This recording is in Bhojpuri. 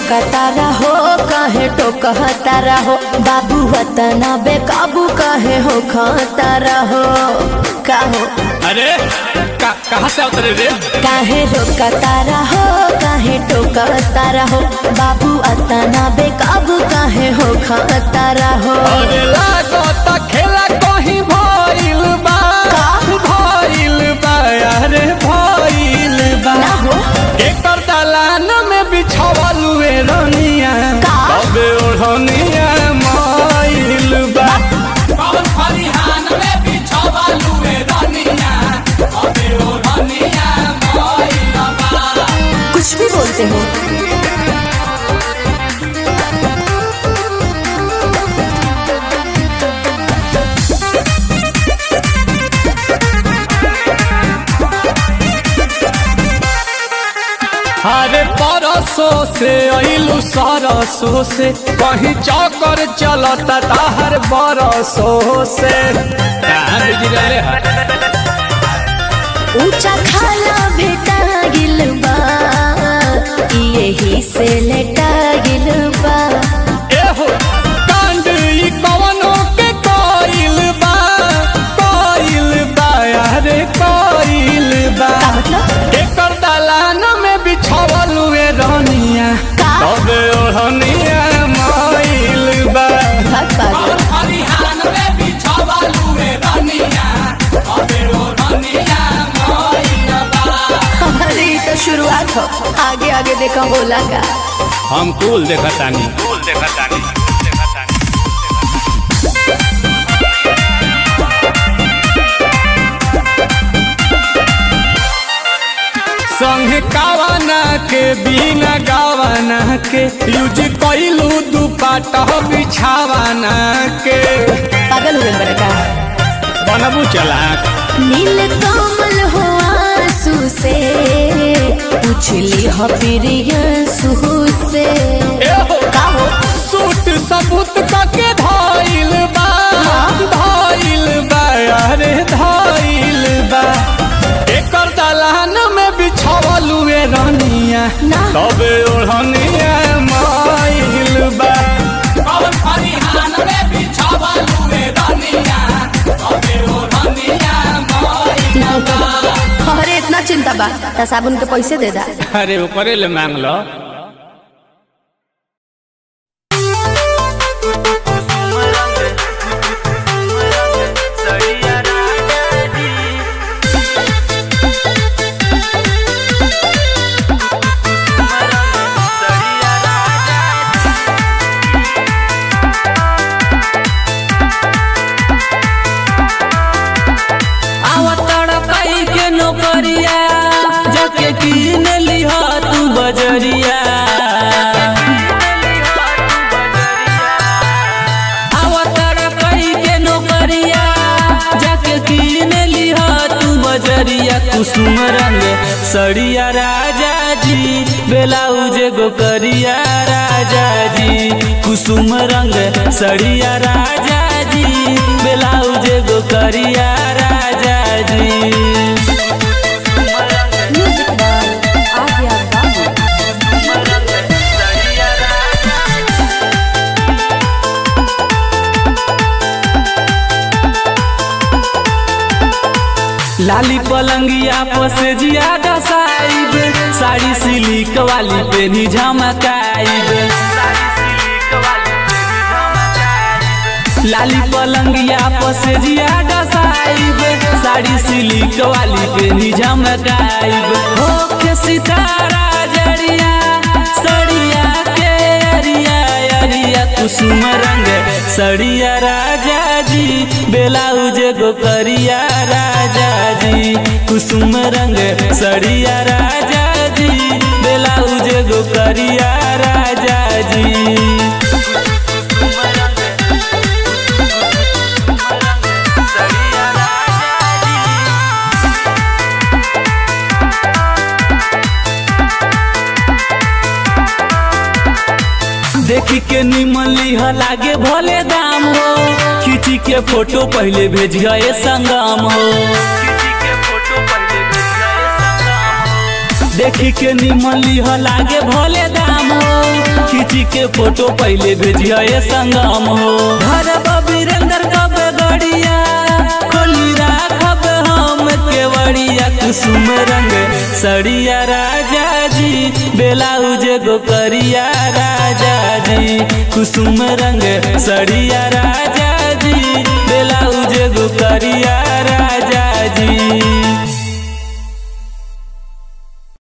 रोकता रहो काहे टोकता रहो बाबू वतना बेकाबू काहे हो खाता रहो काहो अरे का, कहाँ से उतरे रे काहे रोकता रहो काहे टोकता रहो बाबू अतना बेकाबू काहे हो खाता रहो अरे लागत खेला कहीं भइल बा भइल बा अरे भइल बा ना हो एकर दलान में बिछावल हुए रनिया का? तबे ओढ़निया माइल बा कौन फरिहान में बिछावल हुए रनिया तबे ओढ़निया माइल बा कुछ भी बोलते हो अरे परसों से अइलू सरसों से कहीं चौकर चलता ताहर बरसों से कहाँ बिगड़ले है ऊंचा खाला भेटा गिल बा यही से लेटा गिल बा एहो कांड ई कवनो के कोइल बा कोइल बा अरे कोइल बा का मतलब एकर दलान में बिछावल हुए रनिया का? तबे ओढ़निया माइल बा भाग पागल खलिहान में बिछावल हुए रनिया तबे ओढ़निया माइल बा अरे ये तो शुरुआत हो आगे आगे देखा बोला का हम कुल देखतानी कुल देखतानी संगे कावाना के बिना गावाना के यूज कइलू दुपट्टा बिछावाना के पागल हुए बड़ा का बनबू चलाक नील कमल हो आंसू से पूछली हो प्रिय सुहू से एहो का हो सूट सबूत कके धइल बा धइल बा अरे धइल बा एकर दलान में बिछावल हुए रनिया ना। तबे ओढ़निया माइल बा कौन फरिहान में बिछावल हुए रनिया तबे ओढ़निया माइल बा अरे इतना चिंता बा त साबुन के पैसे दे दा अरे ओकरे ले मांग लो आवतड़ कई के नौकरिया जके कीन लिहा तू बजरिया आवतड़ कई के नौकरिया जके कीन लिहा तू बजरिया कुसुम रंग सड़िया राजा जी बेलाउज गो करिया राजा जी कुसुम रंग सड़िया राजा जी बेलाउज गो करिया राजा जी म्यूजिक बाय आर्या बाबू लाली पलंगिया पसे जिया साइब साड़ी सिलिक वाली पेनी झमकाइब लाली पलंगिया पसे जिया साइब साड़ी सिलिक वाली पेनी झमकाइब हो के सितारा जड़िया सड़िया के अरिया अरिया कुसुम रंग सड़िया राजा जी बेलाउज गो करिया राजा जी कुसुम रंग सड़िया राजा जी बेलाउज गो करिया राजा जी देखी के निमन लिह लागे भले दाम हो खींची के फोटो पहले भेज गए संगम हो देखी के निमन लिह लागे भले दाम हो खींची के फोटो पहले भेजिया ये संगम हो घर वीरेंद्र कब गड़िया खोली राखब हम केवड़िया कुसुम रंग सड़िया राजा जी बेलाउज गो करिया राजा जी कुसुम रंग सड़िया राजा जी बेलाउज गो करिया राजा जी